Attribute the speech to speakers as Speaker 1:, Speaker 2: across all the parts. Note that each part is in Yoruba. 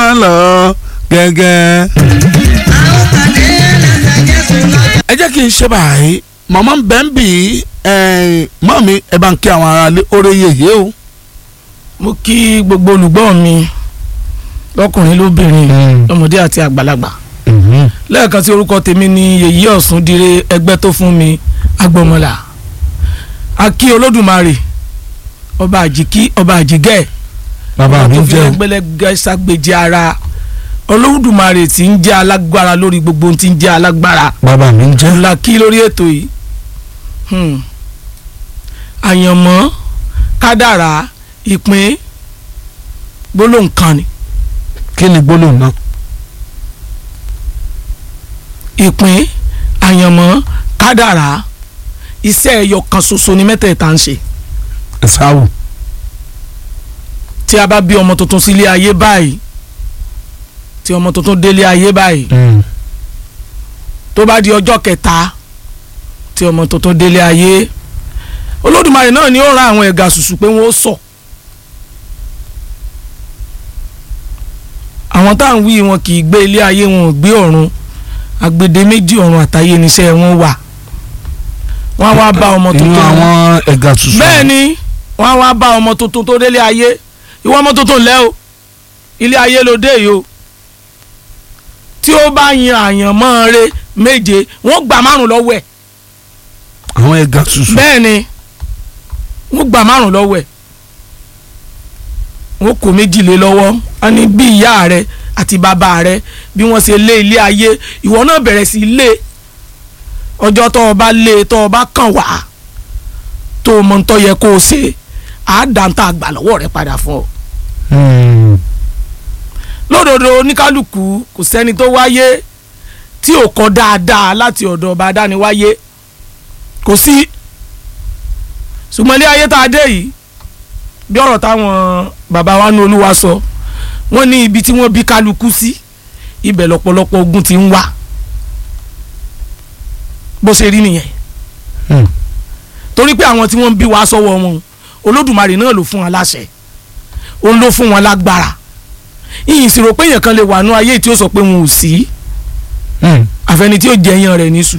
Speaker 1: máa lọ gẹ́gẹ́. ẹ jẹ́ kí n ṣe báyìí màmá ń bẹ́ ń bì í mọ́ mi ẹ bá ń kí àwọn aráalé oore yèyé o.
Speaker 2: mo kí gbogbo olùgbọ́ mi lọ́kùnrin lóbìnrin lọ́mọdé àti àgbàlagbà lẹ́ẹ̀kan sí orúkọ tèmi ni yèyí ọ̀sùn dire ẹgbẹ́ tó fún mi agbọmọlà akí olódùmarè ọba àjìkí ọba àjìgẹ́
Speaker 1: bàbá mi
Speaker 2: tó fi
Speaker 1: jẹ́ o.
Speaker 2: ẹgbẹ́lẹ́gẹ́ ságbèjì ara olódùmarè tí ń jẹ́ alágbára lórí gbogbo ohun tí ń jẹ́ alágbára
Speaker 1: bàbá mi jẹ́.
Speaker 2: ńlá kí lórí ètò yìí Hmm. àyànmọ́ kádàrá ìpín gbólóhùn kan ni
Speaker 1: kí ni gbólóhùn náà.
Speaker 2: ìpín àyànmọ́ kádàrá iṣẹ́ ẹyọ kan ṣoṣo ni mẹ́tẹ̀ẹ̀ta ń ṣe
Speaker 1: ẹ̀sáwò.
Speaker 2: tí a bá bí ọmọ tuntun sílé ayé báyìí tí ọmọ tuntun délé ayé báyìí tó bá di ọjọ́ kẹta tí ọmọ tuntun délé ayé olódùmarè náà ni ó ran àwọn ẹ̀gà ṣùṣù pé wọ́n ó sọ àwọn tá à ń wí wọn kì í gbé ilé ayé wọn ò gbé ọ̀run agbede méjì ọ̀run àtayé níṣẹ́ wọn wà wọ́n á wá bá ọmọ
Speaker 1: inú
Speaker 2: tuntun
Speaker 1: àwọn ẹ̀gà tuntun.
Speaker 2: bẹ́ẹ̀ ni wọ́n á wá bá ọmọ tuntun tó délé ayé ìwọ ọmọ tuntun lẹ́ o ilé ayé ló dé yìí o tí ó bá yan àyànmọ́ rẹ méje wọ́n gbà márùn lọ́wọ́ ẹ̀
Speaker 1: àwọn ẹ̀gà tuntun.
Speaker 2: bẹ́ẹ̀ ni wọ́n gbà márùn lọ́wọ́ ẹ̀ wọ́n kó méjì lé lọ́wọ́ wọ́n ní bí ìyá rẹ àti bàbá rẹ bí wọ́n ṣe lé ilé ayé ìwọ náà bẹ̀rẹ̀ sí í lé ọjọ́ tó o bá lé tó o bá kàn wá tó o mọ ń tọ́ yẹ kó o ṣe àádáńtà àgbà lọ́wọ́ rẹ padà fún ọ.
Speaker 1: Hmm.
Speaker 2: lódodo oníkálukú kò sẹ́ni tó wáyé tí ò kọ́ dáadáa láti ọ̀dọ̀ ọba adániwáyé kò sí ṣùgbọ́n ilé ayé tá a dé yìí bí ọ̀rọ̀ táwọn bàbá wa ní olúwa sọ wọ́n ní ibi tí wọ́n bí kálukú sí ibẹ̀ lọ́pọ̀lọpọ̀ ogun ti ń wá bó ṣe rí nìyẹn
Speaker 1: Hmm.
Speaker 2: torí pé àwọn tí wọ́n ń bí wa sọ́wọ́ wọn olódùmarè náà ló fún wọn láṣẹ òun ló fún wọn lágbára ìyìn sì rò pé èèyàn kan lè wà nú ayé tí ó sọ pé wọn ò sí
Speaker 1: Hmm.
Speaker 2: àfẹni tí ó jẹyàn rẹ̀ níṣu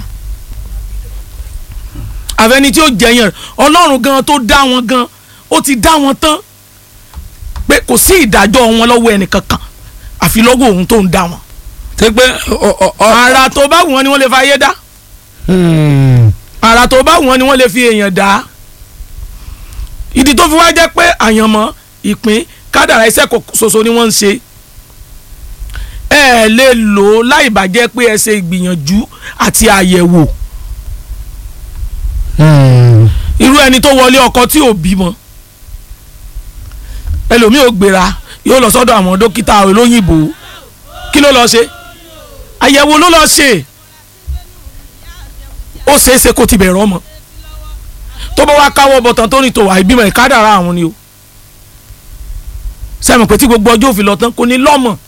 Speaker 2: àfẹni tí ó jẹyàn rẹ̀ ọlọ́run gan tó dá wọn gan ó ti dá wọn tán pé kò sí ìdájọ́ wọn lọ́wọ́ ẹnìkankan àfi lọ́wọ́ òun tó ń dá wọn.
Speaker 1: ṣé pé ọ ọ ọ.
Speaker 2: ara tó bá wù wọn ni wọ́n lè fa ayé dá
Speaker 1: Hmm.
Speaker 2: ara tó bá wù wọn ni wọ́n lè fi èèyàn dá ìdí tó fi wá jẹ́ pé àyànmọ́ ìpín kádàrá iṣẹ́ kò ṣoṣo ni wọ́n ń ṣe ẹ ẹ̀ lè lò ó láì bàjẹ́ pé ẹ ṣe ìgbìyànjú àti àyẹ̀wò
Speaker 1: Hmm.
Speaker 2: irú ẹni tó wọlé ọkọ tí ò bímọ ẹlòmíì ò gbéra yóò lọ sọ́dọ̀ àwọn dókítà olóyìnbó kí ló lọ ṣe àyẹ̀wò ló lọ ṣe ó ṣeéṣe kó ti bẹ̀rẹ̀ ọmọ tó bá wá káwọ́ bọ̀tán tó ní tòwà ìbímọ ìkádàrá àwọn ni o sẹ́mi pé tí gbogbo ọjọ́ òfin lọ tán kò ní lọ́mọ